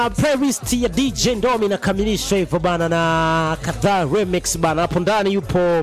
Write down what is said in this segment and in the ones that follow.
playlist ya DJ Ndomi inakamilishwa hivyo bana na kadhaa remix bana. Hapo ndani yupo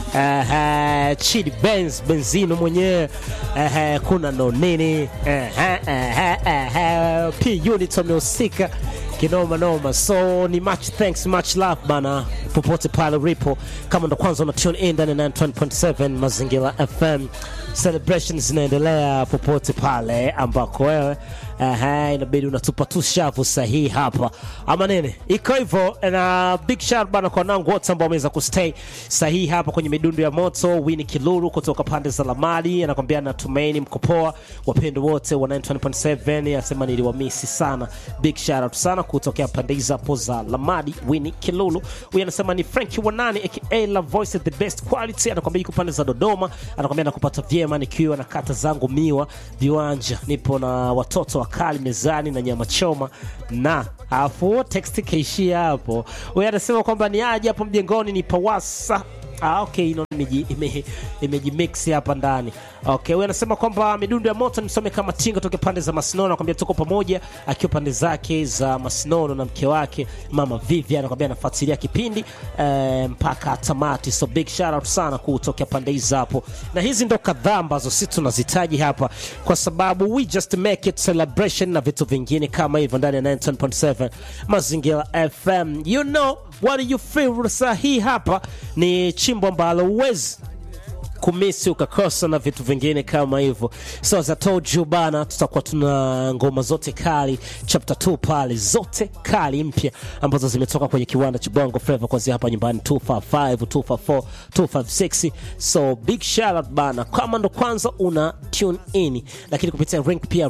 uh, Chidi Benz Benzino mwenyewe uh, kuna no nini uh, uh, uh, uh, P Unit wamehusika kinoma noma, so ni much thanks much love bana, popote pale ulipo, kama ndo kwanza una tune in ndani ya 91.7 Mazingira FM, celebrations zinaendelea popote pale ambako wewe Aha, inabidi unatupa tu shavu sahihi hapa ama nini, iko hivyo. Na big shout bana kwa nangu wote ambao wameweza kustay sahihi hapa kwenye midundo ya moto. Winnie Kiluru kutoka pande za Lamadi anakwambia natumaini mko poa, wapendo wote wa 91.7 anasema niliwamisi sana. Big shout out sana kutokea pande hizo hapo za Lamadi. Winnie Kiluru huyu anasema ni Frankie Wanani aka La Voice the best quality, anakwambia yuko pande za Dodoma, anakwambia nakupata vyema nikiwa na kata zangu miwa viwanja, nipo na watoto wa kali mezani na nyama choma na afu text kaishia hapo. Huyu anasema kwamba ni aje hapo mjengoni ni pawasa Ah, okay, ino imejimix ime hapa ndani. Okay, huyu anasema kwamba midundo ya moto nimsome kama tinga toke pande za Masinono, anakuambia tuko pamoja, akiwa pande zake za Masinono na mke wake mama Vivian, anakuambia anafuatilia kipindi eh, mpaka tamati. So big shout out sana kutokea pande hizo hapo, na hizi ndo kadhaa ambazo sisi tunazitaji hapa, kwa sababu we just make it celebration na vitu vingine kama hivyo ndani ya 19.7 Mazingira FM. You know what do you feel? Sahi hapa ni chimbo ambalo huwezi kumisi ukakosa na vitu vingine kama hivyo. So as I told you bana, tutakuwa tuna ngoma zote kali chapter 2 pale, zote kali mpya ambazo zimetoka kwenye kiwanda cha Bongo Flava kuanzia hapa nyumbani 255, 254, 256. So big shout out bana, kama ndo kwanza una tune in, lakini kupitia link pia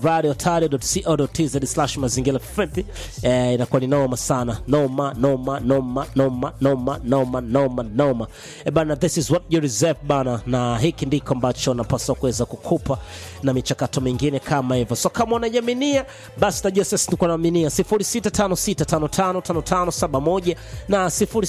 radio.co.tz mazingira friendly, eh, inakuwa ni noma sana, noma noma noma noma noma noma noma noma. Eh bana, this is what you deserve bana na hiki ndiko ambacho napaswa kuweza kukupa na michakato mingine kama hivyo. So kama unajaminia basi najua sasa tuko naaminia 0656555571 na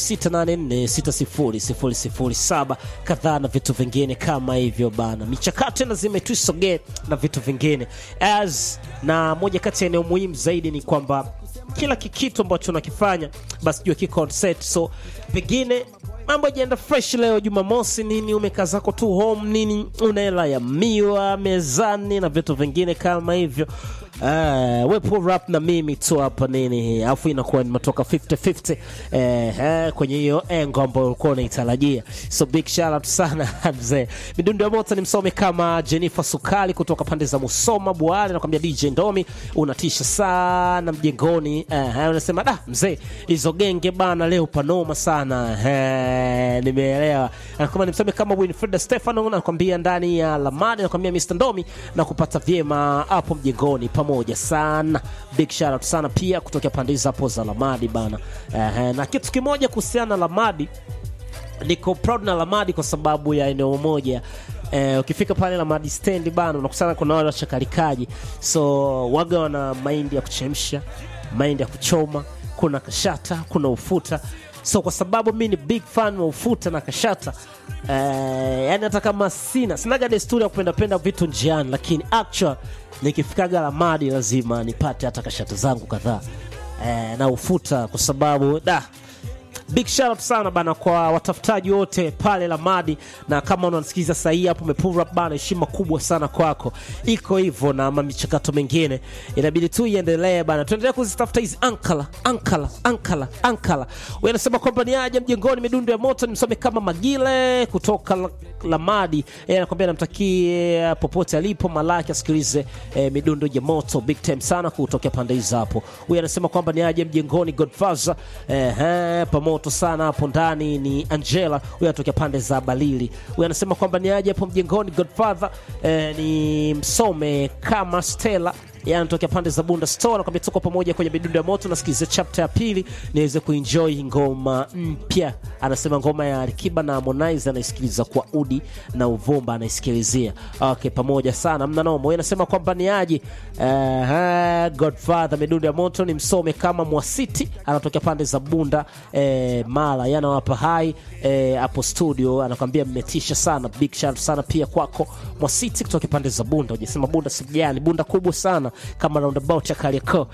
0684600007 kadhaa na vitu vingine kama hivyo bana. Michakato lazima tuisogee na vitu vingine as na moja kati ya eneo muhimu zaidi ni kwamba kila kikitu ambacho unakifanya basi jua kiko on set, so pengine mambo yajaenda fresh leo Jumamosi nini, umekaa zako tu home nini, una hela ya miwa mezani na vitu vingine kama hivyo. Uh, we pull rap na mimi tu hapa nini, alafu inakuwa nimetoka 50-50 eh, eh, kwenye hiyo engo ambayo ulikuwa unaitarajia. So big shout out sana mzee. Midundo ya moto ni msome kama Jennifer Sukali kutoka pande za Musoma Bwale, nakwambia DJ Ndomi unatisha sana mjengoni. Eh, unasema da mzee, hizo genge bana leo panoma sana eh, nimeelewa. Anakwambia nimsome kama Winfrida Stefano, nakwambia ndani ya Lamadi, nakwambia Mr Ndomi na kupata vyema hapo mjengoni pamoja sana. Big shout out sana pia kutokea pande hizo hapo za Lamadi bana. Eh, na kitu kimoja kuhusiana na Lamadi, niko proud na Lamadi kwa sababu ya eneo moja. Eh, ukifika pale Lamadi stand bana, unakusana kuna wale wachakalikaji, so waga wana mahindi ya kuchemsha, mahindi ya kuchoma, kuna kashata, kuna ufuta so kwa sababu mi ni big fan wa ufuta na kashata eh, yani hata kama sina sinaga desturi ya kupendapenda vitu njiani, lakini actual nikifikaga Lamadi lazima nipate hata kashata zangu kadhaa eh, na ufuta kwa sababu da Big shout out sana bana kwa watafutaji wote pale Lamadi, na kama unanisikiliza sasa hii hapo umepull up bana, heshima kubwa sana kwako. Iko hivyo na michakato mingine inabidi tu iendelee bana, tuendelee kuzitafuta hizi ankala ankala ankala ankala. Wewe unasema kwamba ni aje mjengoni, midundo ya moto nimsome kama Magile kutoka la, Lamadi. Yeye anakuambia namtakie popote alipo Malaki asikilize eh, midundo ya moto big time sana kutokea pande hizo hapo. Huyu anasema kwamba ni aje mjengoni Godfather eh, eh, pamoto sana hapo ndani ni Angela, huyu anatokea pande za Balili. Huyu anasema kwamba ni aje hapo mjengoni Godfather eh, ni msome kama Stella yeye anatokea pande za Bunda Store, nakwambia tuko pamoja kwenye midundo ya moto. Nasikiliza chapter ya pili niweze kuenjoy ngoma mpya. Anasema ngoma ya Alikiba na Harmonize anaisikiliza kwa udi na uvumba anaisikilizia. Okay, pamoja sana, mna noma. Yeye anasema kwamba ni aje uh, Godfather midundo ya moto ni msome kama Mwasiti, anatokea pande za Bunda eh, Mara, yana wapa hai hapo eh, studio, anakwambia mmetisha sana. Big shout sana pia kwako Mwasiti kutoka pande za Bunda. Hujasema Bunda sijani, Bunda kubwa sana noma kama roundabout ya Kariakoo.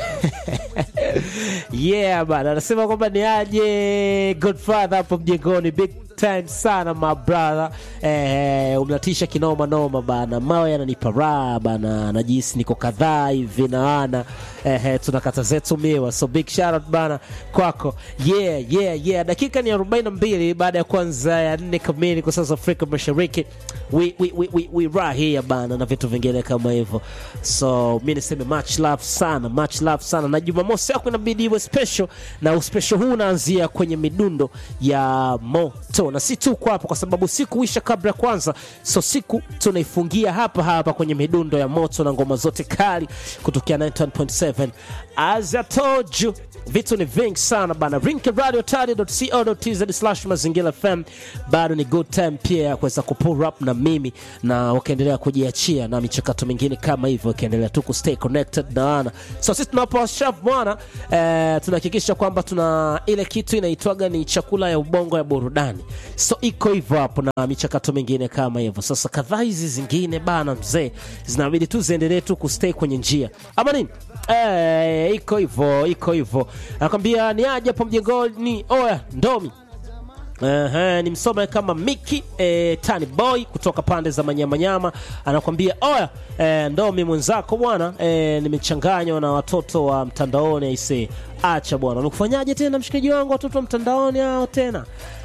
yeah bana, anasema kwamba ni aje Godfather hapo mjengoni, big time sana my brother. Eh, umnatisha kinoma noma bana, mawe yananipa raha bana, najihisi niko kadhaa hivi naana eh, tunakata zetu miwa, so big shout out bana kwako. Yeah, yeah, yeah. Dakika ni 42 baada ya kwanza ya nne kamili kwa sasa Afrika Mashariki. We, we, we, we, we right here bana na vitu vingine kama hivyo, so mi niseme much love sana, much love sana, na Jumamosi yako inabidi iwe special, na uspecial huu unaanzia kwenye midundo ya moto, na si tu kwa hapo, kwa sababu siku huisha kabla ya kwanza, so siku tunaifungia hapa hapa kwenye midundo ya moto na ngoma zote kali kutokea 91.7 as I told you vitu ni vingi sana bana rinkradio slash mazingira fm bado ni good time pia ya kuweza kupull up na mimi na ukaendelea kujiachia na michakato mingine kama hivyo ukiendelea tu kustay connected na wana so sisi tunapowashaf bwana eh, tunahakikisha kwamba tuna ile kitu inaitwaga ni chakula ya ubongo ya burudani so iko hivyo hapo na michakato mingine kama hivyo sasa kadhaa hizi zingine bana mzee zinabidi tu ziendelee tu kustay kwenye njia ama nini eh, iko hivyo iko hivyo anakwambia ni aje hapo mjengoni oya ndomi Ehe, ni msome kama Miki eh, Tani Boy kutoka pande za Manyamanyama anakwambia oya eh, ndomi mwenzako bwana eh, nimechanganywa na watoto wa mtandaoni aise, acha bwana, wamekufanyaje tena mshikaji wangu, watoto wa mtandaoni hao tena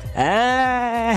eh,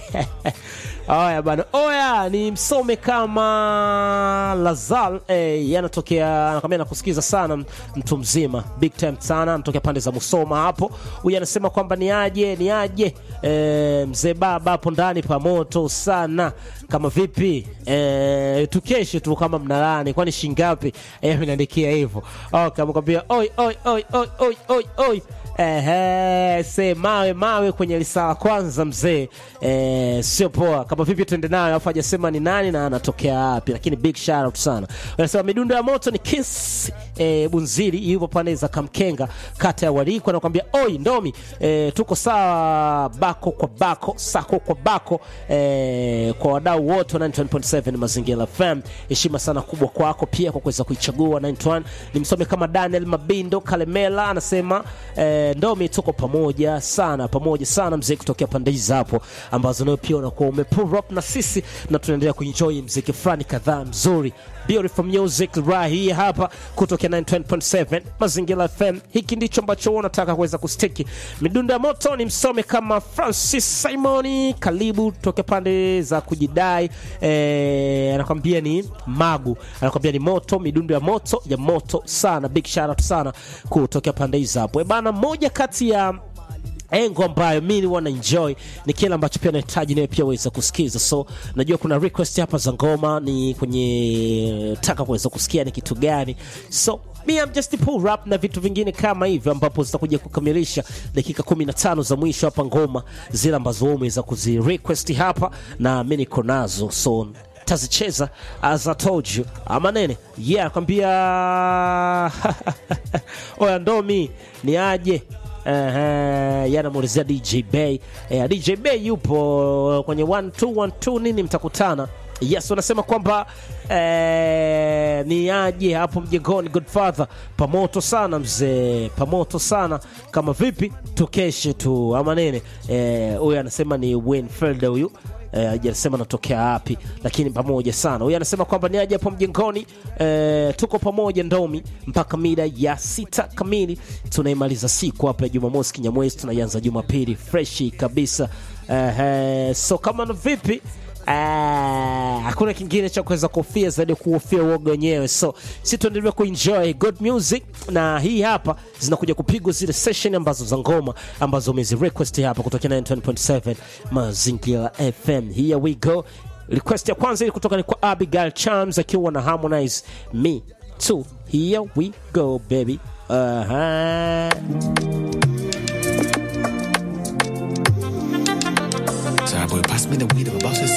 Oya bana, oya ni msome kama Lazal eh, yanatokea anakwambia nakusikiza sana mtu mzima, big time sana, anatokea pande za Musoma hapo. Huyu anasema kwamba ni aje ni aje eh, mzee baba hapo ndani pa moto sana, kama vipi eh, tukeshe tu kama mnalani, kwani shingapi? Eh, ameniandikia hivyo. Okay, amekwambia oi oi oi oi oi oi oi Ehe, se mawe mawe kwenye lisala kwanza mzee, eh, sio poa. Kama vipi tuende nayo, alafu hajasema ni nani na anatokea wapi, lakini big shout out sana. Wanasema midundo ya moto ni Kiss eh, Bunzili, yupo pande za Kamkenga, kata ya Wariko, anakuambia oi ndomi, eh, tuko sawa, bako kwa bako, sako kwa bako, eh, kwa wadau wote wa 91.7 Mazingira FM, heshima sana kubwa kwako pia kwa kuweza kuichagua 91. Nimsome kama Daniel Mabindo Kalemela anasema eh, ndomi tuko pamoja sana pamoja sana mzee kutokea pande hizi hapo ambazo nayo pia unakuwa umepull up na sisi na tunaendelea kuenjoy mziki fulani kadhaa mzuri beautiful music right here hapa kutokea 9.7 mazingira fm hiki ndicho ambacho wewe unataka kuweza kustiki midundo ya moto ni msome kama francis simoni karibu tokea pande za kujidai eh, anakwambia ni magu anakwambia ni moto midundo ya moto ya moto sana big shout out sana kutokea pande hizi hapo Eh, bana moja kati ya engo ambayo mi wana enjoy ni kile ambacho pia nahitaji nawe pia uweza kusikiza so najua kuna request hapa za ngoma ni kwenye taka kuweza kusikia ni kitu gani so me I'm just pull rap na vitu vingine kama hivyo ambapo zitakuja kukamilisha dakika 15 za mwisho hapa ngoma zile ambazo wewe umeweza kuzi request hapa na mi niko nazo so tazicheza as I told you ama nene yeah kwambia oya ndomi ni aje Uh, yanamuulizia DJ Bay. Uh, DJ Bay yupo kwenye 1212 nini mtakutana. Yes, wanasema kwamba eh, ni aje hapo mjengoni Godfather, pamoto sana mzee, pamoto sana kama vipi, tukeshe tu ama nene. Huyu eh, anasema ni Winfield huyu eh, hajasema anatokea wapi, lakini pamoja sana. Huyu anasema kwamba ni aje hapo mjengoni eh, tuko pamoja ndomi mpaka mida ya sita kamili. Tunaimaliza siku hapa ya Jumamosi Kinyamwezi, tunaianza Jumapili freshi kabisa. Eh, eh, so kama na vipi Ah, hakuna kingine cha kuweza kuhofia zaidi ya kuhofia uoga wenyewe so si tuendelea kuenjoy good music na hii hapa zinakuja kupigwa zile session ambazo za ngoma ambazo umezi request hapa kutokea 9.7 mazingira fm here we go request ya kwanza ili kutoka ni kwa abigail charms akiwa na harmonize me too here we go baby uh-huh. Sorry, boy, pass me the weed. I'm about to